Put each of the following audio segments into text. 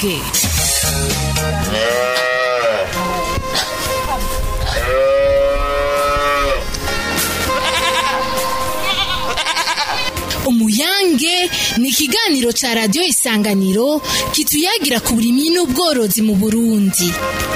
umuyange umuyange ni ikiganiro ca radiyo isanganiro kituyagira ku burimyi n'ubworozi mu burundi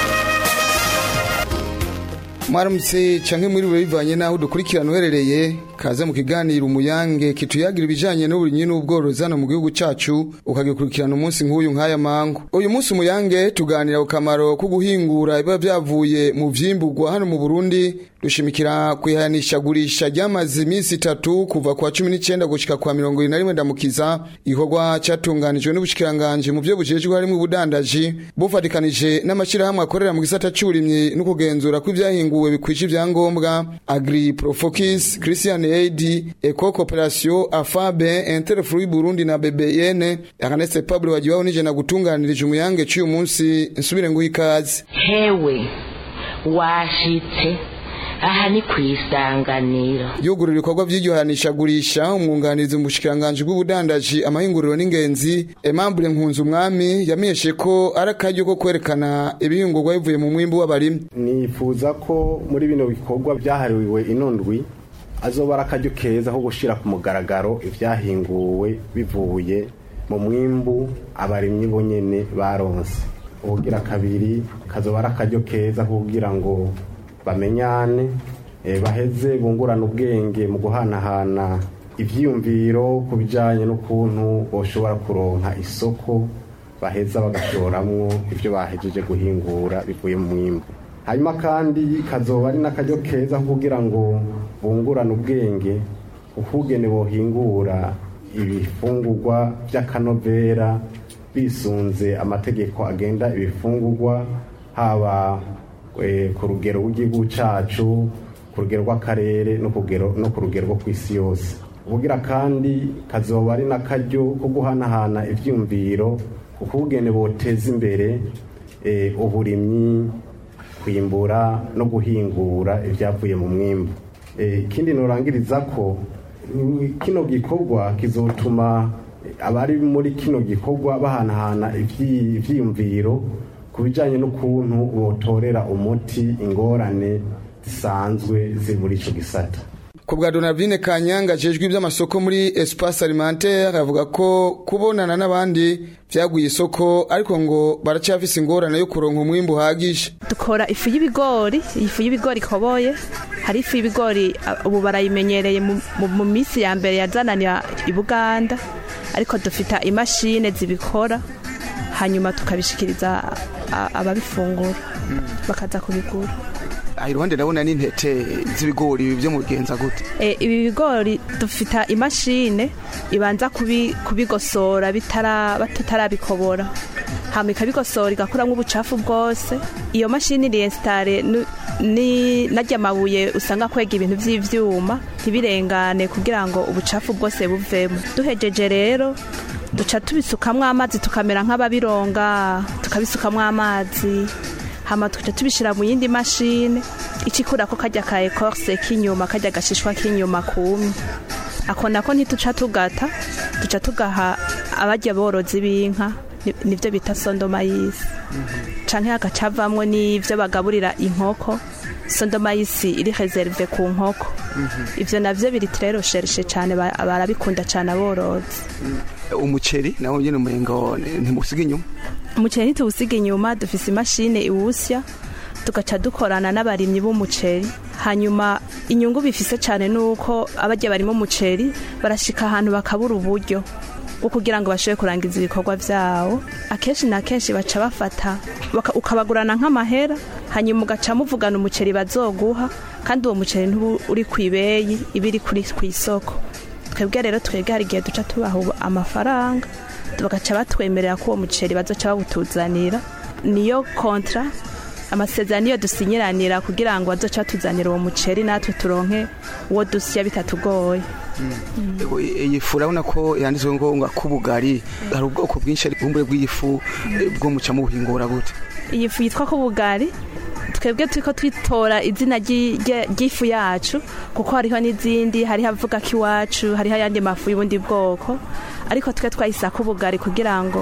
mwaramutse canke mwiriwe bivanye naho dukurikirana uherereye kaze mu kiganiro umuyange kituyagira ibijanye n'uburimyi n'ubworozi hano mu gihugu cacu ukagikurikirana umunsi nk'uyu nk'aya mangu uyu munsi umuyange tuganira ku kamaro ko guhingura biba vyavuye mu vyimburwa hano mu burundi dushimikira kwihanishagurisha ryamaze iminsi itatu kuva kwa cumi n'icenda gushika kwa mirongo ibiri na rimwe ndamukiza igikorwa catunganijwe n'ubushikiranganji mu vyo bujejwe harimwo ubudandaji bufatikanije n'amashirahamwe akorera mu gisata c'uburimyi no kugenzura ko ivyahinguwe bikwije ivyangombwa agri profokis christian aid eco cooperation afabe interfrui burundi na bbn akanese pablo wajiwaho nije na gutunganirije umuyange c'uyu munsi nsubire nguha ikaze hewe washitse aha ni ku isanganiro yugurura ibikorwa vy'iryohanishagurisha umwunganizi mu bushikiranganji bw'ubudandaji amahinguriro n'ingenzi Aimable Nkunzu umwami yamenyeshe ko ari akaryo ko kwerekana ibihingurwa bivuye mu mwimbu w'abarimyi nifuza ko muri bino bikorwa byahariwe inondwi azoba ari akaryo keza ko gushira ku mugaragaro ivyahinguwe bivuye mu mwimbu abarimyi bonyene baronse ubugira kabiri kazoba ari akaryo keza kugira ngo bamenyane eh, baheze bungurana ubwenge mu guhanahana ivyiyumviro ku bijanye n'ukuntu boshobora kuronka isoko baheza bagashoramwo ivyo bahejeje guhingura bivuye mu mwimbu hanyuma kandi kazoba ari n'akaryo keza kugira ngo bungurane ubwenge ukugene bohingura ibifungurwa vy'akanovera bisunze amategeko agenda ibifungurwa haba ku rugero rw'igihugu cyacu ku rugero rw'akarere no ku rugero rwo ku isi yose ubugira kandi kazoba ari n'akaryo ko guhanahana ibyiyumviro ukubugene boteza imbere uburimyi kwimbura no guhingura ibyavuye mu mwimbu ikindi nurangiriza ko kino gikorwa kizotuma abari muri kino gikorwa bahanahana ibyiyumviro ku bijyanye n'ukuntu botorera umuti ingorane zisanzwe ziri muri icyo gisata ku bwa donavine kanyanga ajejwe iby'amasoko muri espace alimentaire avuga ko kubonana n'abandi byaguye isoko ariko ngo baracyafise ingorane yo kuronka umwimbu uhagije dukora ifu y'ibigori ifu y'ibigori ikoboye hari ifu y'ibigori ubu barayimenyereye mu minsi ya mbere yazananira i buganda ariko dufite imashini zibikora hanyuma tukabishikiriza ababifungura bakaza kubigura iruhande ndabona n'intete z'ibigori byo mu bigenza gute ibi bigori dufite imashini ibanza kubigosora tutarabikobora hama ikabigosora igakuramo ubucafu bwose iyo mashini iriyesitare n'ajya amabuye usanga kwega ibintu by'ibyuma ntibirengane kugira ngo ubucafu bwose buvemo duhejeje rero duca tubisukamo amazi tukamera nk'ababironga tukabisukamo amazi hama tukaca tubishira mu yindi mashine icikura ko kajya ka ecorse k'inyuma kajya gashishwa k'inyuma kumye ako nako ntituca tugata duca tugaha abajya borozi b'inka nivyo bita sondomayisi canke hagacavamwo n'ivyo bagaburira inkoko sondomayisi iri reserve ku nkoko ivyo navyo biri très recherche cane barabikunda cane aborozi umuceri nawo nyene umengo ntimusiga inyuma umuceri ntituwusiga inyuma dufise imashini iwusya tugaca dukorana n'abarimyi b'umuceri hanyuma inyungu bifise cyane nuko abajya barimo umuceri barashika ahantu bakabura uburyo bwo kugira ngo bashobore kurangiza ibikorwa byabo akenshi na kenshi baca bafata ukabagurana nk'amahera hanyuma ugaca muvugana umuceri bazoguha kandi uwo muceri ntuba uri ku ibeyi iba iri ku isoko twebwe rero twebwe hari igihe duca tubaha amafaranga bagaca batwemerera ko uwo muceri bazoca bawutuzanira niyo kontra amasezerano iyo dusinyiranira kugira ngo bazoca batuzanira uwo muceri natwe turonke uwo dusya bitatugoye iyi fu urabona ko yanditswe ngo ngo ak'ubugari hari ubwoko bwinshi bumbure bw'ifu bwo muca mu buhingura gute iyi fu yitwa ko bugari twebwe turiko twitora izina ry'i- rye- ry'ifu yacu kuko hariho n'izindi hariho avuga ko iwacu hariho ayandi mafu y'ubundi bwoko ariko twe twayisako ubugari kugira ngo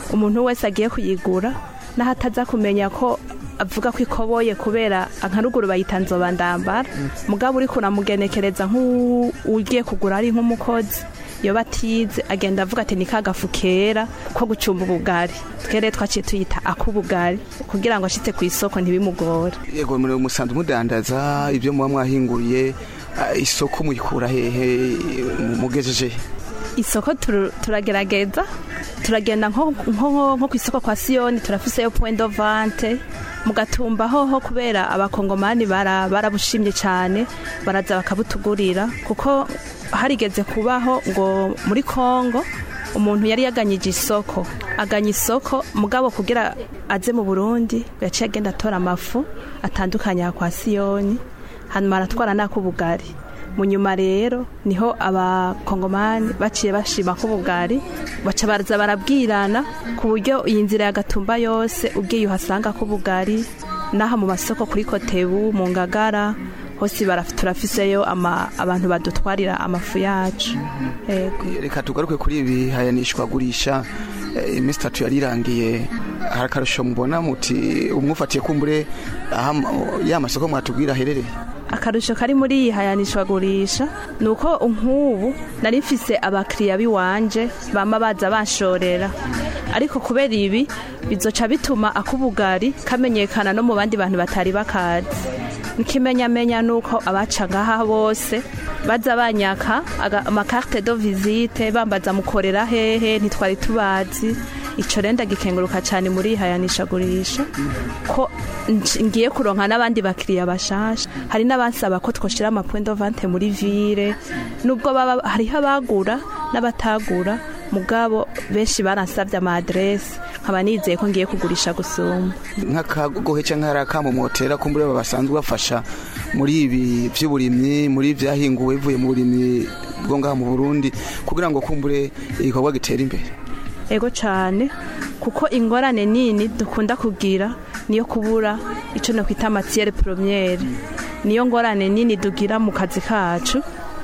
umuntu wese agiye kuyigura naho ataza kumenya ko avuga ko ikoboye kubera nka ruguru bayita nzoba ndambara mugabo uri kuramugenekereza nk'ugiye kugura ari nk'umukozi iyo batize agenda avuga ati ni kagafu kera ko gucumba ubugari twere twaciye tuyita ak'ubugari kugira ngo ashitse ku isoko ntibimugore yego muri musanzwe mudandaza ibyo muba mwahinguriye ah, isoko muyikura hehe mugejeje isoko turu- turagerageza turagenda nko nko- nko ku isoko kwa siyoni turafiseyo point de vente mu gatumba hoho kubera abakongomani bara- barabushimye cyane baraza bakabutugurira kuko harigeze kubaho ngo muri kongo umuntu yari yaganyije isoko aganya isoko mugabo kugira aze mu burundi yaciye agenda atora amafu atandukanye ya kwa siyoni hanyuma aratwara n'ak'ubugari mu nyuma rero niho abakongomani baciye bashima ko ubugari baca baraza barabwirana ku buryo iyi nzira ya gatumba yose ubwiye uhasanga ko ubugari n'aha mu masoko kuri kotebu mu ngagara hose baraf- turafiseyo ama- abantu badutwarira amafu yacu yego reka tugaruke kuri ibi hayanishwagurisha eh, iminsi itatu yarirangiye hari akarusho mubona muti umwufatiye kumbure aha ya masoko mwatubwira aherereye akarusho kari muri iyi hayanishwagurisha ni uko nk'ubu nari mfise abakiriya b'iwanje bama baza banshorera ariko kubera ibi bizoca bituma ak'ubugari kamenyekana no mu bandi bantu batari bakazi n'ikimenyamenya ni uko abaca ngaha bose baza banyaka aga- amakarte do visite bambaza mukorera hehe ntitwari tubazi ico rero ndagikenguruka cyane muri iyi hayanishagurisha ko nj- ngiye kuronka n'abandi bakiriya bashasha hari n'abansaba ko twoshira amapoint de vente muri ville nubwo baba hariho abagura n'abatagura mugabo benshi baransabye ama adresse nkaba nizeye ko ngiye kugurisha gusumba nk'akagohe cyangwa hari akamumotera kumbure basanzwe bafasha muri ibi by'uburimyi muri byahinguwe bivuye mu burimyi bwo ngaha mu burundi kugira ngo kumbure igikorwa gitere imbere ego cyane kuko ingorane nini dukunda kugira niyo kubura icyo nakwita matiyere poromyere niyo ngorane nini dugira mu kazi kacu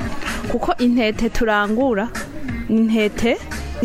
kuko intete turangura ni intete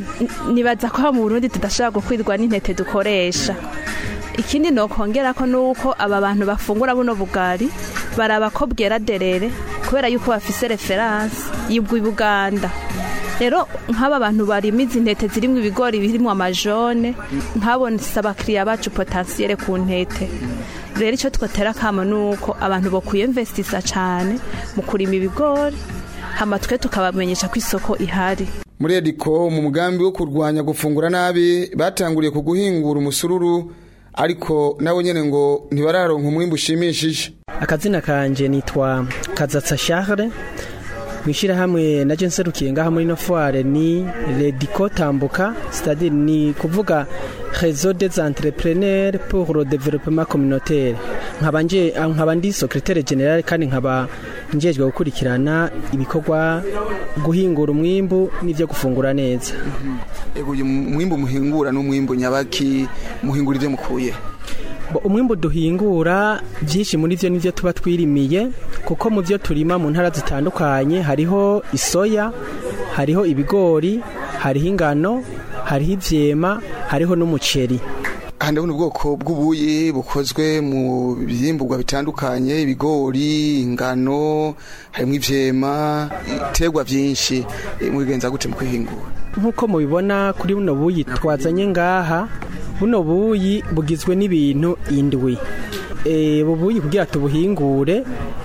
n- nibaza ko mu burundi tudashobora gukwirwa n'intete dukoresha ikindi nokongera ko nuko aba bantu bafungura buno bugari baraba ko bwera derere kubera yuko bafise referanse y'ubwo Buganda rero nk'aba bantu barimo izi ntete zirimo ibigori birimo amajone nk'abonetse abakiriya bacu potansiyere ku ntete rero icyo twatera akamo ni uko abantu bakwiyemvesitisa cyane mu kurima ibigori hama twe tukabamenyesha ko isoko ihari muri ediko mu mugambi wo kurwanya gufungura nabi batanguriye ku guhingura umusururu ariko nabo nyene ngo ntibararonka umwimbu ushimishije akazina kanje nitwa kazatsa charles mwishirahamwe naje nserukiye ngaha muri no foire ni rediko tambuka c'est-à-dire ni kuvuga réseau des entrepreneurs pour le développement communautaire nkaba nje nkaba ndi secrétaire général kandi nkaba njejwe gukurikirana ibikorwa guhingura umwimbu n'ivyo gufungura neza ego uyu mwimbu muhingura n'umwimbu nyabaki muhingura ivyo mukuye Bo, umwimbu duhingura byinshi muri byo nivyo tuba twirimiye kuko mu byo turima mu ntara zitandukanye hariho isoya hariho ibigori hariho ingano hariho ivyema hariho n'umuceri aha ndabona ubwoko bw'ubuyi bukozwe mu byimburwa bitandukanye ibigori ingano harimo ivyema ibiterwa byinshi Eh, mubigenza gute mu kwihingura nk'uko mubibona kuri buno buyi twazanye ngaha buno buyi bugizwe n'ibintu indwi e, ubu buyi kugira tubuhingure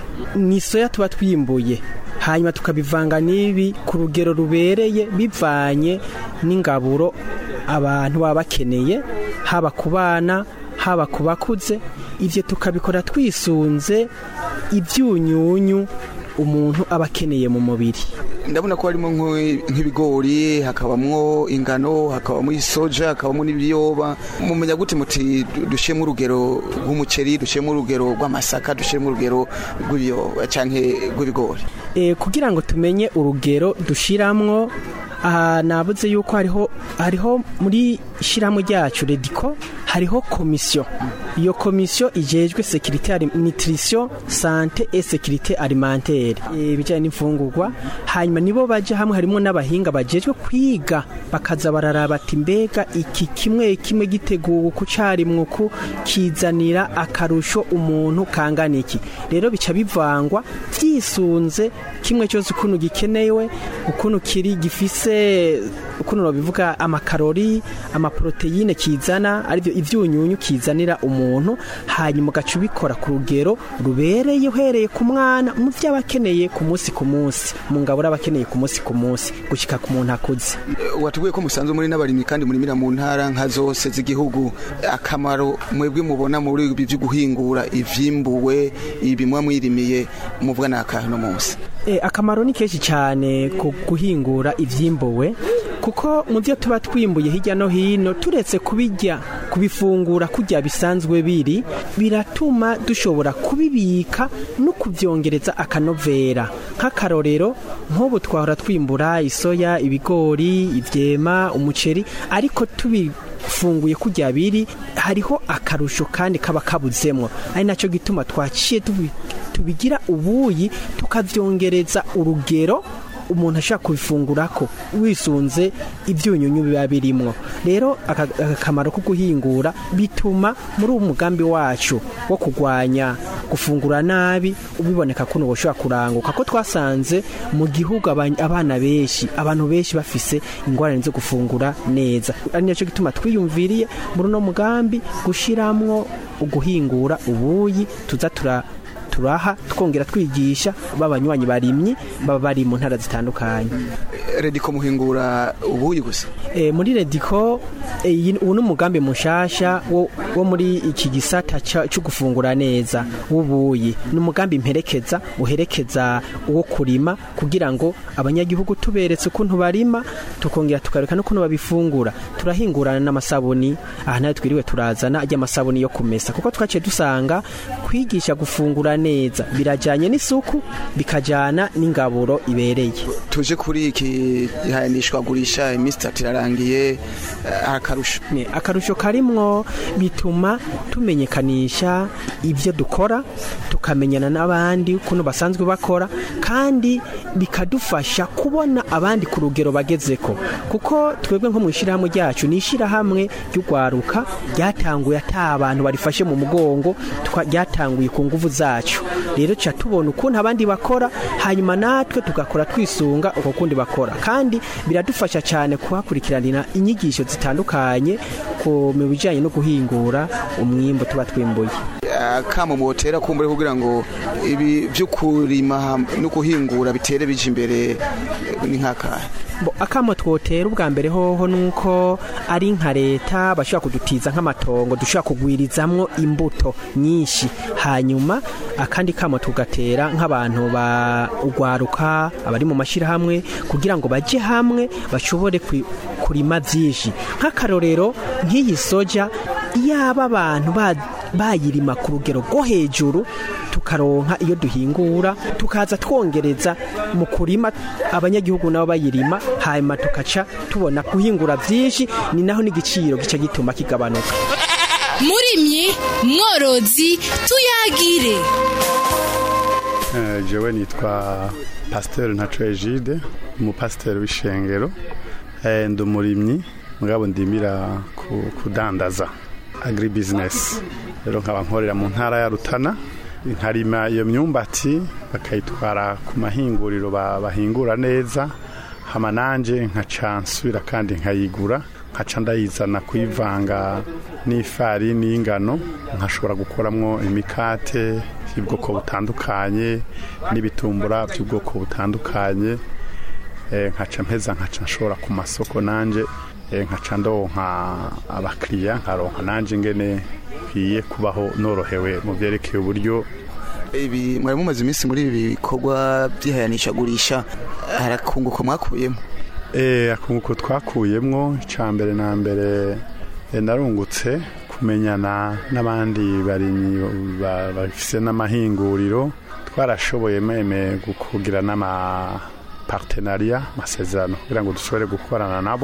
ni soya tuba twimbuye hanyuma tukabivanga n'ibi ku rugero rubereye bivanye n'ingaburo abantu baba bakeneye haba ku bana haba ku bakuze ibyo tukabikora twisunze ibyunyunyu umuntu aba akeneye mu mubiri ndabona ko harimo nk'u- nk'ibigori hakabamwo ingano hakabamo isoja hakabamo n'ibiyoba mumenya gute muti du- dushiremo urugero rw'umuceri dushiremo urugero rw'amasaka dushiremo urugero rw'ibiyoba canke rw'ibigori e, kugira ngo tumenye urugero dushiramwo aha nabuze yuko hariho hariho muri ishyirahamwe ryacu rediko hariho komisiyo iyo komisiyo ijejwe sekirite nutrition sante et sekirite alimentaire ibijyanye n'imfungurwa hanyuma nibo baje hamwe harimo n'abahinga bajejwe kwiga bakaza bararaba ati mbega iki kimwe kimwe giteguwe ku carimwe ku kizanira akarusho umuntu kangana iki rero bica bivangwa vyisunze kimwe cyose ukuntu gikenewe ukuntu kiri gifise ukuntu babivuga amakarori amaproteine kizana aribyo ivyunyunyu kizanira umuntu hanyuma ugaca ubikora ku rugero rubereye uhereye ku mwana mu vyo aba akeneye ku munsi ku munsi mu ngaburo aba akeneye ku munsi ku munsi gushika ku muntu akuze watubwiye ko musanzwe muri n'abarimyi kandi murimira mu ntara nka zose z'igihugu akamaro mwebwe mubona muri ibi byo guhingura ivyimbuwe ibi muba mwirimiye muvuga ni akahe no munsi E, akamaro ni kenshi cyane ku guhingura ivyimbuwe kuko mu byo tuba twimbuye hirya no hino turetse kubijya kubifungura kujya bisanzwe biri biratuma dushobora kubibika no kubyongereza akanovera nk'akarorero nk'ubu twahora twimbura isoya ibigori ivyema umuceri ariko tubifunguye kujya biri hariho akarusho kandi kaba kabuzemwo ari nacyo gituma twaciye tubi tubigira ubuyi tukavyongereza urugero umuntu ashaka kubifungurako wisunze ibyunyunyu biba birimwo rero aka- akamaro ko guhingura bituma muri uwo mugambi wacu wo kurwanya gufungura nabi ubiboneka kuno boshobora kuranguka ko twasanze mu gihugu aba- abana benshi abantu benshi bafise ingorane zo gufungura neza ari nacyo gituma twiyumviriye muri uno mugambi gushiramwo uguhingura ubuyi tuza tura turaha twongera twigisha b'abanywanyi barimyi baba bari mu ntara zitandukanye rediko muhingura ubuyi gusa e, muri rediko e, iyi- ubu ni umugambi mushasha wo, wo muri iki gisata ca- cyo gufungura neza w'ubuyi ni umugambi mperekeza uherekeza uwo kurima kugira ngo abanyagihugu tuberetse ukuntu barima tukongera tukareka n'ukuntu babifungura turahingurana n'amasabuni aha nayo twiriwe turazana ajya amasabuni yo kumesa kuko twaciye dusanga kwigisha gufungura neza birajyanye n'isuku bikajyana n'ingaburo ibereye tuje kuri iki gihanishwa gurisha iminsi itatu irarangiye eh, akarusho Ne, akarusho karimwo bituma tumenyekanisha ibyo dukora tukamenyana n'abandi ukuntu basanzwe bakora kandi bikadufasha kubona abandi ku rugero bagezeko kuko twebwe nko mu ishyirahamwe ryacu ni ishyirahamwe ry'urwaruka ryatanguye ata abantu barifashe mu mugongo twa- ryatanguye ku nguvu zacu rero tuca tubona ukuntu abandi bakora hanyuma natwe tugakora twisunga uko kundi bakora kandi biradufasha cyane kuhakurikiranira inyigisho zitandukanye ku mu bijyanye no guhingura umwimbo tuba twimbuye akamo mutera kumbure kugira ngo ibi byo kurima ham- no guhingura bitere bije imbere eh, ni nk'akahe Bo, akamo twotera ubwa mbere hoho nuko ari nka leta bashobora kudutiza nk'amatongo dushobora kugwirizamwo imbuto nyinshi hanyuma akandi kamo tugatera nk'abantu ba ugwaruka abari mu mashyirahamwe kugira ngo bajye hamwe bashobore kwi- kurima byinshi nk'akarorero nk'iyi soja yaba abantu ba- bayirima ku rugero rwo hejuru tukaronka iyo duhingura tukaza twongereza mu kurima abanyagihugu nabo bayirima hanyuma tukaca tubona guhingura byinshi ni naho n'igiciro gica gituma kigabanuka murimyi mworozi tuyagire Eh, jewe nitwa pasiteri ntaco egide umupasiteri w'ishengero Eh, ndi umurimyi mugabo ndimira ku- kudandaza agri business rero nkaba nkorera mu ntara ya rutana nkarima iyo myumbati bakayitwara ku mahinguriro ba- bahingura neza hama nanje nkaca nsubira kandi nkayigura nkaca ndayizana kuyivanga n'ifarini y'ingano nkashobora gukoramwo imikate y'ubwoko butandukanye n'ibitumbura by'ubwoko butandukanye eh, nkaca mpeza nkaca nshobora ku masoko nanje eh, nkaca ndonka abakiriya nkaronka nanje ngene nkwiye kubaho norohewe mu byerekeye uburyo ibi mwari mumaze iminsi muri ibi bikorwa by'ihayanishagurisha harakunguko mwakuyemo Eh, akunguko twakuyemwo icya mbere na mbere eh, narungutse kumenyana n'abandi barimyi ba- bafise n'amahinguriro twarashoboye meme kugira n'ama partenariat amasezerano kugira ngo dushobore gukorana nabo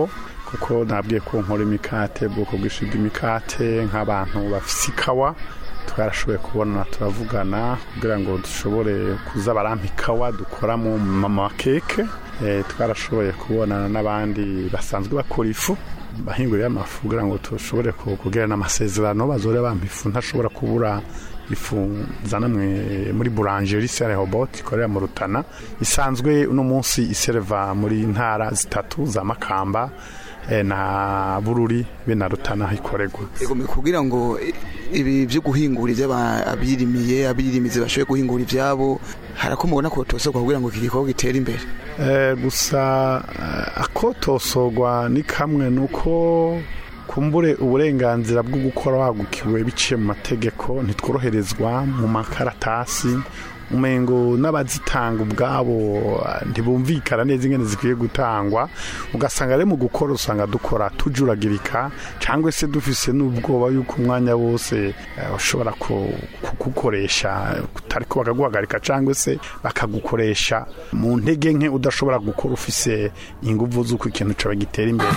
kuko nabwiye ko nkora imikate ubwoko bwinshi bw'imikate nk'abantu bafise ikawa twarashoboye kubona turavugana kugira ngo dushobore kuza barampa ikawa dukora mu mama keke Eh, twarashoboye kubonana n'abandi basanzwe bakora ifu bahingurira amafu kugira ngo dushobore ku- kugirana amasezerano bazore bampa ifu ntashobora kubura ifu zanamwe muri boulangerie Sere Robot ikorera mu Rutana isanzwe uno munsi iserva muri ntara zitatu za Makamba eh, na Bururi be na Rutana ikorerwa Ego kugira ngo i- ibi byo guhingura iby'abirimiye abirimizi bashoboye guhingura ibyabo harakomubona ko tosoka kugira ngo iki gikorwa gitere imbere Eh, gusa eh, akotosogwa ni kamwe nuko kumbure uburenganzira bwo gukora wagukiwe biciye mu mategeko ntitworoherezwa mu makaratasi umengo n'abazitanga ubwabo eh, ntibumvikana neza ingene zikwiye gutangwa ugasanga rero mu gukora usanga dukora tujuragirika cyangwa se dufise n'ubwoba yuko umwanya wose eh, ushobora ku- kugukoresha ariko bakaguhagarika cyangwa se bakagukoresha mu ntege nke udashobora gukora ufise ingufu z'uko ikintu cyawe gitera imbere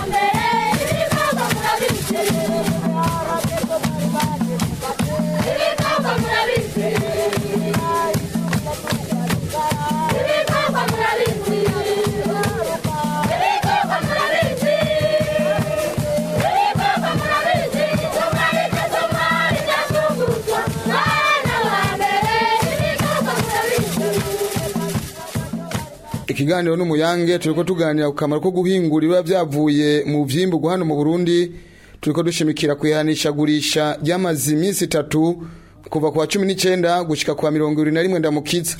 ikiganiro n'umuyange turiko tuganira ku kamaro ko guhingura biba byavuye mu vyimburwa hano mu Burundi turiko dushimikira kwihanishagurisha ryamaze iminsi itatu kuva ku wa cumi n'icenda gushika ku wa mirongo ibiri na rimwe ndamukiza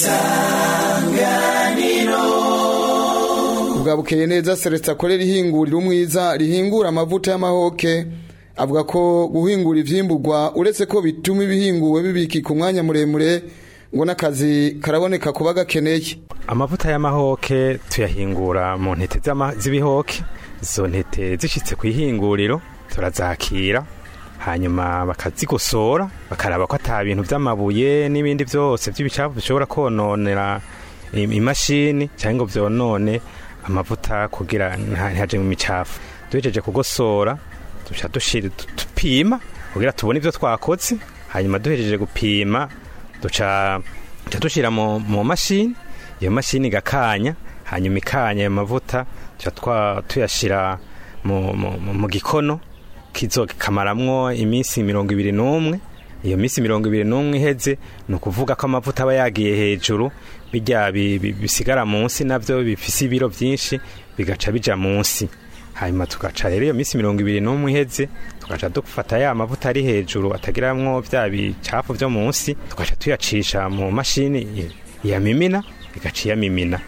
bwabukeye neza Celestin akorera ihinguriro umwiza rihingura amavuta y'amahoke avuga ko guhingura ivyimburwa uretse ko bituma ibihinguwe bibikika umwanya muremure ngo n'akazi karaboneka kuba gakeneye amavuta y'amahoke tuyahingura mu ntete z'ama- z'ibihoke izo ntete zishitse ku ihinguriro turazakira hanyuma bakazigosora bakaraba ko ata bintu by'amabuye n'ibindi byose by'ibicafu bishobora kononera im- imashini cyangwa ngo byonone amavuta kugira nta- ntihaje mu micafu duhejeje kugosora duca dushira du- dupima kugira tubone ibyo twakoze hanyuma duhejeje gupima duca duca dushira mu mu mashini iyo mashini igakanya hanyuma ikanya ayo mavuta tuca twa- tuyashira mu, mu, mu, mu gikono kizo kamaramwo iminsi mirongo ibiri n'umwe iyo minsi mirongo ibiri n'umwe iheze ni ukuvuga ko amavuta aba yagiye hejuru bijya bi- bi- bisigara munsi nabyo bifise ibiro byinshi bigaca bija munsi hanyuma tugaca rero iyo minsi mirongo ibiri n'umwe iheze tugaca dufata ya mavuta ari hejuru atagiramwo bya bicafu byo munsi tugaca tuyacisha mu mashini i- iyamimina igaca iyamimina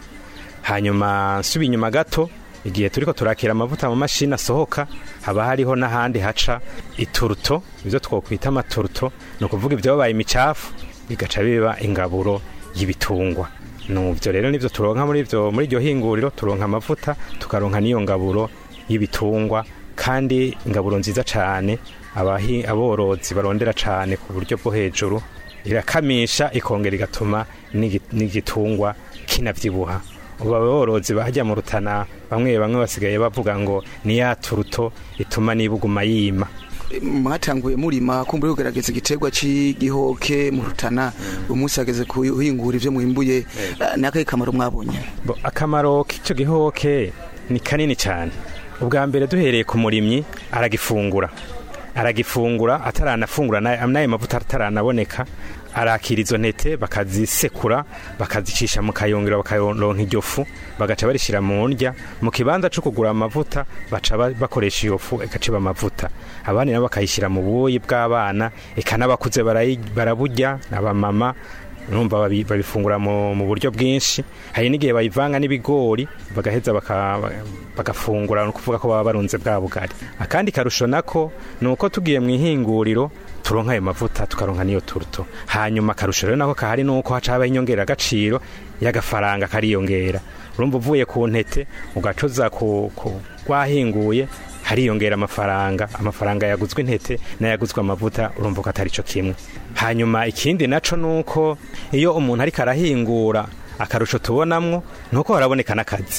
hanyuma nsubi inyuma gato igihe turiko turakira amavuta mu mashini asohoka haba hariho n'ahandi haca ituruto ibyo twokwita amaturuto ni ukuvuga ibyabaye imicafu bigaca biba ingaburo y'ibitungwa nubyo rero nibyo turonka muri ibyo muri iryo hinguriro turonka amavuta tukaronka n'iyo ngaburo y'ibitungwa kandi ingaburo nziza cyane abahi aborozi barondera cyane ku buryo bwo hejuru irakamisha ikongera igatuma n'igi- n'igitungwa kinabyibuha ubu aborozi bajya mu rutana bamwe bamwe basigaye bavuga ngo ni ya turuto ituma nibuguma yima mwatanguye murima kumbura kugerageza igiterwa cy'igihoke mu rutana uyu munsi hageze kuhingura ibyo mwimbuye ni akahe kamaro mwabonye Bo, akamaro k'icyo gihoke ni kanini cyane ubwa mbere duhereye ku murimyi aragifungura aragifungura ataranafungura na- n'ayo mavuta ataranaboneka arakira izo ntete bakazisekura bakazicisha mu kayungiro bakaronka iryo fu bagaca barishyira mu ndya mu kibanza cyo kugura amavuta baca ba- bakoresha iyo fu igaciba amavuta abandi nabo bakayishyira mu buyi bw'abana eka n'abakuze barayi- baraburya n'abamama urumva babi- babifungura mu mu buryo bwinshi hari n'igihe bayivanga n'ibigori bagaheza baka- bagafungura ni ukuvuga ko baba barunze bwa bugari akandi karusho nako ni uko tugiye mu ihinguriro turonka ayo mavuta tukaronka n'iyo turuto hanyuma akarusho rero nako kahari ni uko haca habaho inyongeragaciro y'agafaranga kariyongera urumva uvuye ku ntete ugacoza ku ku- rwahinguye hariyongera amafaranga amafaranga yaguzwe intete n'ayaguzwe amavuta urumva ko atari cyo kimwe hanyuma ikindi naco nuko iyo umuntu ariko arahingura akarusho tubonamwo nuko haraboneka n'akazi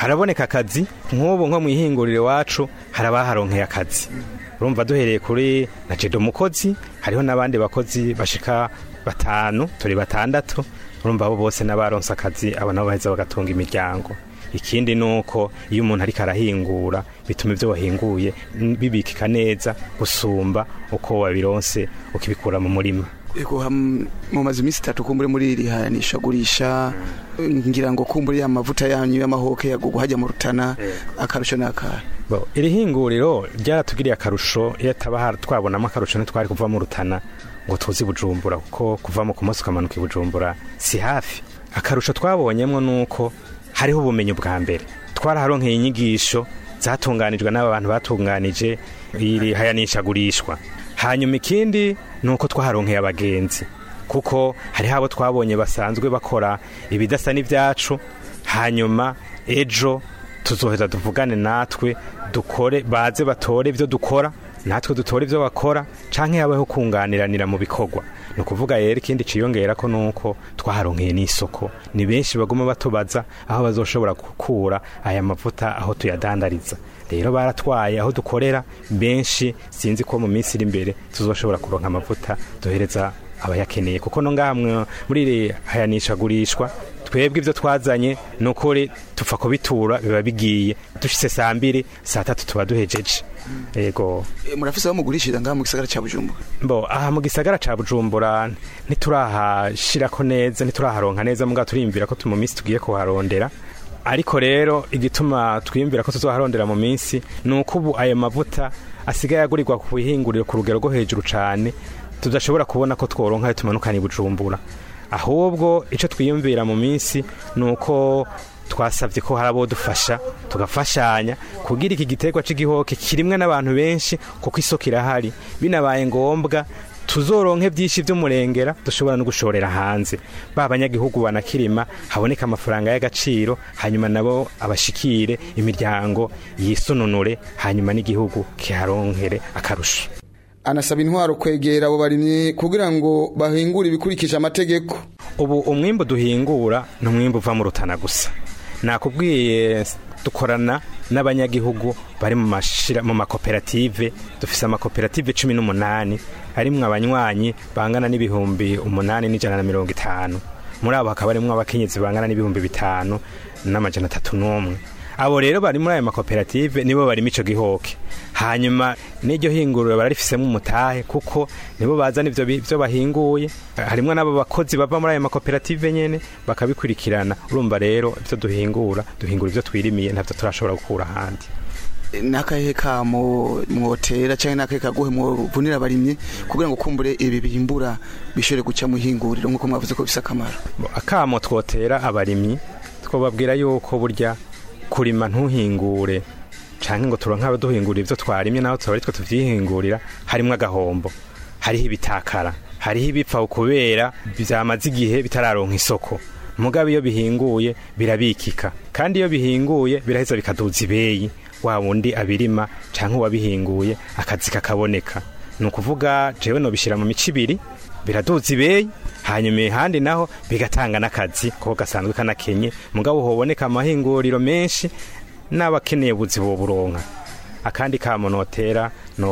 haraboneka akazi nk'ubu nko mu ihinguriro iwacu hari abaharonkeye akazi urumva duhereye kuri na jedo mukozi hariho n'abandi bakozi bashika batanu turi batandatu urumva abo bose n'abaronse akazi abo nabo baheza bagatunga imiryango ikindi ni uko iyo umuntu ariko arahingura bituma ibyo wahinguye mm, bibikika neza gusumba uko wabironse ukibikura mu murima Ego ham- mumaze iminsi itatu kumbure muri iri hayanisha gurisha ngira ngo kumbure ya mavuta yanyu y'amahoke yagugu hajya mu rutana akarusho n'akara Bo, iri hinguriro ryaratugiriye akarusho iyo taba har- twabonamo akarusho ntitwari kuva mu rutana ngo tuzi bujumbura kuko kuva mu kumunsi ukamanuka i bujumbura si hafi akarusho twabonyemo ni uko hariho ubumenyi bwa mbere twaraharonkeye inyigisho zatunganijwe n'aba bantu batunganije iri hayanishagurishwa hanyuma ikindi ni uko twaharonkeye abagenzi kuko hariho abo twabonye basanzwe bakora ibidasa n'ibyacu hanyuma ejo tuzoheza tuvugane natwe dukore baze batore ibyo dukora natwe dutore ibyo bakora canke habeho kunganiranira mu bikorwa ni ukuvuga rero ikindi ciyongera ko nuko twaharonkeye n'isoko ni benshi baguma batubaza aho bazoshobora gukura aya mavuta aho tuyadandariza rero baratwaye aho dukorera benshi sinzi ko mu minsi iri imbere tuzoshobora kuronka amavuta duhereza abayakeneye kuko no ngaha mwe- muri iri hayanishagurishwa twebwe ibyo twazanye ni ukuri tupfa kubitura biba bigiye dushitse saa mbiri saa tatu tuba duhejeje yego E, murafise aho mugurishiriza ngaha mu gisagara ca bujumbura bo aha mu gisagara ca bujumbura ntiturahashirako neza ntituraharonka neza mugabo turiyumvira ko tu- mu minsi tugiye kuharondera ariko rero igituma twiyumvira ko tuzoharondera mu minsi ni uko ubu ayo mavuta asigaye agurirwa ku bihinguriro ku rugero rwo hejuru cane tudashobora kubona ko tworonka ayo tumanukana i bujumbura ahubwo icyo twiyumvira mu minsi ni uko twasabye ko hari abo dufasha tugafashanya kugira iki giterwa cy'igihoke kirimwe n'abantu benshi kuko isoko irahari binabaye ngombwa tuzoronke byinshi by'umurengera dushobora no gushorera hanze ba banyagihugu banakirima haboneka amafaranga y'agaciro hanyuma nabo abashikire imiryango yisununure hanyuma n'igihugu kiharonkere akarusho anasaba intwaro kwegera abo barimyi kugira ngo bahingure ibikurikije amategeko ubu umwimbu duhingura ni umwimbu uva mu rutana gusa nakubwiye dukorana n'abanyagihugu bari mu mashira mu makoperative dufise amakoperative cumi n'umunani harimwo abanywanyi bangana n'ibihumbi umunani n'ijana na mirongo itanu muri abo hakaba harimwo abakenyezi bangana n'ibihumbi bitanu n'amajana atatu n'umwe abo rero bari muri ayo makoperative nibo barimo ico gihoke hanyuma n'iryo hinguriro bararifisemo umutahe kuko nibo bazana ivyo bi- ivyo bahinguye harimwo n'abo bakozi bava muri ayo makoperative nyene bakabikurikirana urumva rero ivyo duhingura duhingura ivyo twirimiye ntavyo turashobora gukura ahandi E, n'akahe kamo mwotera canke n'akahe kaguhe mwovunira abarimyi kugira ngo kumbure ibi bihimbura bishobore guca mu hinguriro nk'uko mwavuze ko bifise akamaro Bo, akamo twotera abarimyi twobabwira yuko burya kurima ntuhingure canke ngo turonke abaduhingurira ivyo twarimye naho tuba ari twe tuvyihingurira harimwo agahombo hariho ibitakara hariho ibipfa kubera vyamaze igihe bitararonka isoko mugabo iyo bihinguye birabikika kandi iyo bihinguye biraheza bikaduza ibeyi wa wundi abirima canke uwabihinguye akazi kakaboneka ni ukuvuga jewe nobishira mu mico ibiri biraduza ibeyi hanyuma ihandi naho bigatanga n'akazi kuko gasanzwe kanakenye mugabo hoboneka amahinguriro menshi n'abakeneye ubuzi boburonka akandi kamo notera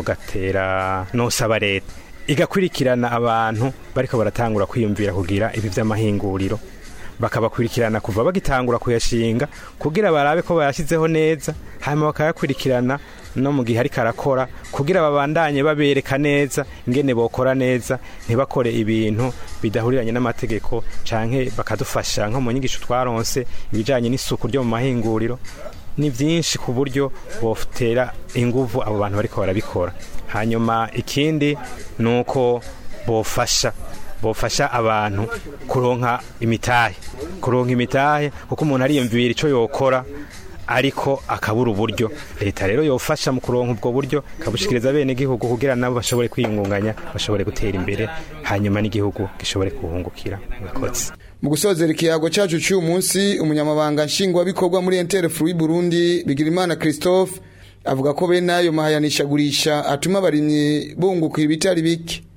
nogatera nosaba leta igakurikirana abantu bariko baratangura kwiyumvira kugira ibi vy'amahinguriro bakabakurikirana kuva bagitangura kuyashinga kugira barabe ko bayashizeho neza hanyuma bakayakurikirana no mu gihe ariko arakora kugira babandanye babereka neza ingene bokora neza ntibakore ibintu bidahuriranye n'amategeko canke bakadufasha nko mu nyigisho twaronse ibijanye n'isuku ryo mu mahinguriro ni byinshi ku buryo botera inguvu abo bantu bariko barabikora hanyuma ikindi ni uko bofasha bofasha abantu kuronka imitahe kuronka imitahe kuko umuntu ariyumvira icyo yokora ariko akabura uburyo leta rero yofasha mu kuronka ubwo buryo ikabushikiriza bene igihugu kugira nabo bashobore kwiyungunganya bashobore gutera imbere hanyuma n'igihugu gishobore kuhungukira murakoze mu gusozera ikiyago cyacu cy'uyu munsi umunyamabanga nshingwabikorwa muri enterefu w'i burundi bigirimana christophe avuga ko bene ayo mahayanishagurisha atuma abarimyi bunguka ibitari bike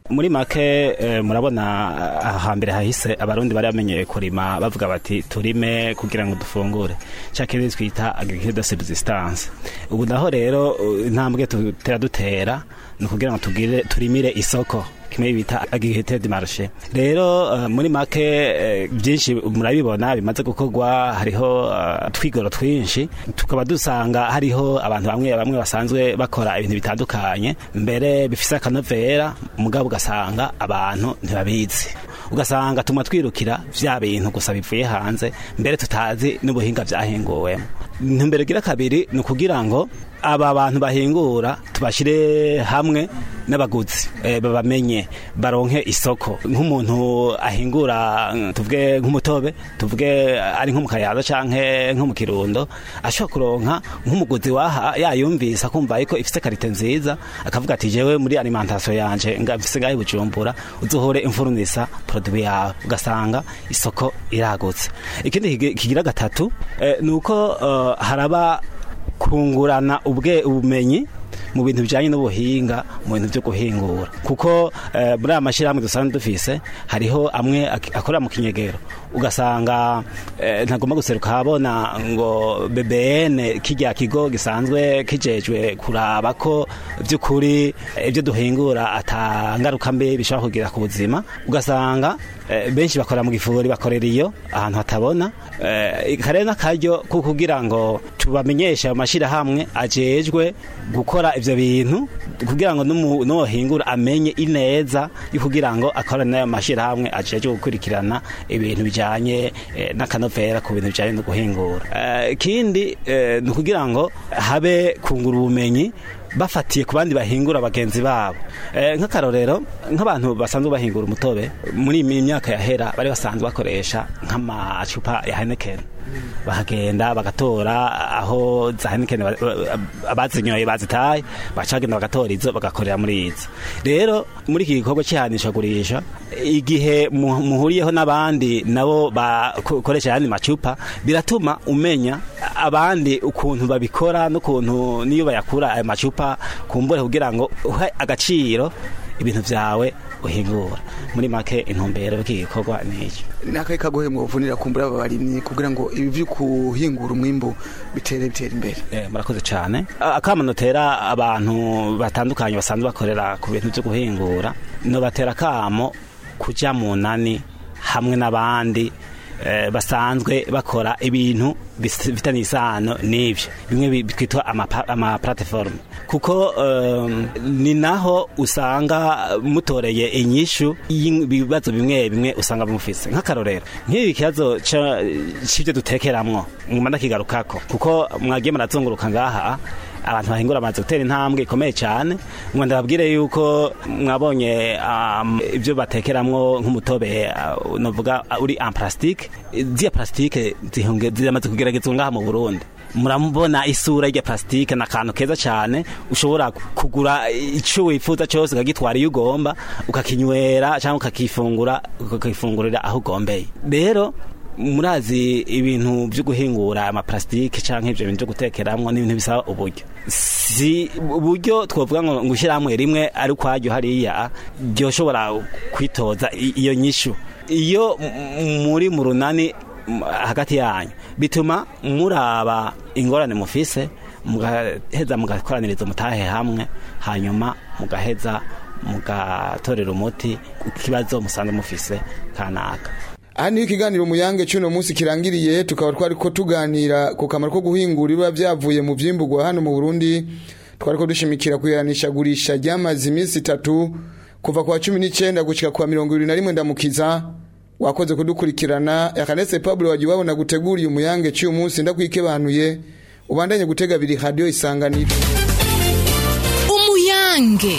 muri make eh, murabona ah, hambere hahise abarundi bari bamenyeye kurima bavuga bati turime kugira ngo dufungure cakindi twita agriculture de subsistance ubu naho rero uh, intambwe tutera dutera ni ukugira ngo tugire turimire isoko kimwe bita agriculture de marché rero uh, muri make eh, byinshi murabibona bimaze gukorwa hariho uh, twigoro twinshi tukaba dusanga hariho abantu bamwe bamwe basanzwe bakora ibintu bitandukanye mbere bifise akanovera mugabo ugasanga abantu ntibabizi ugasanga tuma twirukira vya bintu gusa bivuye hanze mbere tutazi n'ubuhinga vyahinguwemo intumbero gira kabiri ni ukugira ngo aba bantu bahingura tubashyire hamwe n'abaguzi eh, babamenye baronke isoko nk'umuntu ahingura mm, tuvuge nk'umutobe tuvuge ari nko mu kayaza canke nko mu kirundo ashobora kuronka nk'umuguzi waha yayumvise akumva yuko ifise karite nziza akavuga ati jewe muri alimentation yanje nga mfise ngahe bujumbura uzohore imfurunisa produit yawe ugasanga isoko iragutse ikindi kigi- kigira gatatu eh, ni uko eh, haraba kungurana ubwe ubumenyi mu bintu bijyanye n'ubuhinga mu bintu byo guhingura kuko eh, muri aya mashyirahamwe dusanzwe dufise hariho amwe ak- akorera mu kinyegero ugasanga eh, ntagomba guseruka habona ngo BBN kijya kigo gisanzwe kijejwe kuraba ko by'ukuri eh, ibyo duhingura atangaruka mbi bishobora kugira ku buzima ugasanga eh, benshi bakora mu gifuri bakorera iyo ahantu hatabona eh, kare n'akaryo ko kugira ngo tubamenyeshe ayo mashyirahamwe ajejwe gukora ivyo bintu kugira ngo n'umu- n'uwohingura amenye ineza yo kugira ngo akorane n'ayo mashyirahamwe ajejwe gukurikirana ibintu bijanye eh, n'akanovera ku bintu bijanye no guhingura Eh, ikindi eh, ni ukugira ngo habe kungura ubumenyi bafatiye ku bandi bahingura bagenzi babo Eh, nk'akarorero nk'abantu basanzwe bahingura umutobe muri iyi myaka yahera bari basanzwe bakoresha nk'amacupa ya Heineken bahagenda bagatora aho za Heineken ba- ba- abazinyoye bazitaye bacagenda bagatora izo bagakorera muri izo rero muri iki gikorwa cy'ihanishagurisha igihe mu- muhuriyeho n'abandi nabo bakoresha ayandi macupa biratuma umenya abandi ukuntu babikora n'ukuntu niyo bayakura ayo macupa kumbure kugira ngo uhe agaciro ibintu byawe uhingura muri make intumbero y'iki gikorwa ni icyo n'akahe kagohe mwovunira kumbura aba barimyi kugira ngo ibi byo kuhingura umwimbu bitere bitera imbere Eh, murakoze cyane akama notera abantu batandukanye basanzwe bakorera ku bintu byo guhingura no batera akamo kuja mu nani hamwe n'abandi eh, basanzwe bakora ibintu bis- bifitanye isano n'ivyo bimwe bi- twitwa ama- ama platform kuko um, ni naho usanga mutoreye inyishu y'ibibazo bimwe bimwe usanga mufise nk'akarorero nk'ibi kibazo ca- c'ivyo dutekeramwo nguma ndakigarukako kuko mwagiye murazunguruka ngaha abantu bahingura amazi gutera intambwe ikomeye cyane ngo ndababwire yuko mwabonye um, ibyo batekeramwo nk'umutobe uh, novuga uh, uri en plastique ziya plastique zihunge- ziramaze kugeragezwa ngaha mu Burundi murabona isura y'irya plastique ni akantu keza cyane ushobora kugura icyo wifuza cyose ukagitwara iyo ugomba ukakinywera cyangwa ukakifungura ukakifungurira aho ugombeye rero murazi ibintu byo guhingura amaparasitike cyangwa ibyo bintu byo gutekeramwo n'ibintu bisaba uburyo si uburyo twavuga ngo gushyirahamwe rimwe ari ukwaryo hariya ryoshobora kwitoza i- iyo nyishu iyo m- muri mu runani m- hagati yanyu bituma muraba ingorane mufise mugaheza mugakoraniriza umutahe hamwe hanyuma mugaheza mugatorera umuti ikibazo musanzwe mufise kanaka aha niyo ikiganiro muyange cy'uno munsi kirangiriye tukaba twari ko tuganira ku kamaro ko guhingura ibiba byavuye mu byimburwa hano mu burundi twari ko dushimikira kuyiranishagurisha ryamaze iminsi itatu kuva ku wa cumi n'icyenda gushyika ku wa mirongo irindwi na rimwe ndamukiza wakoze kudukurikirana akanese pablo wagiye wabona guteguriye umuyange cy'uyu munsi ndakwikebanuye ubandanye gutega abiri radiyo isanganiro umuyange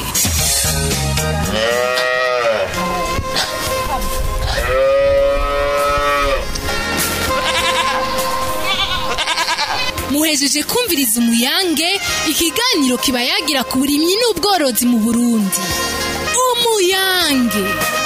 muhejeje kumviriza umuyange ikiganiro kiba yagira ku burimyi n'ubworozi mu burundi umuyange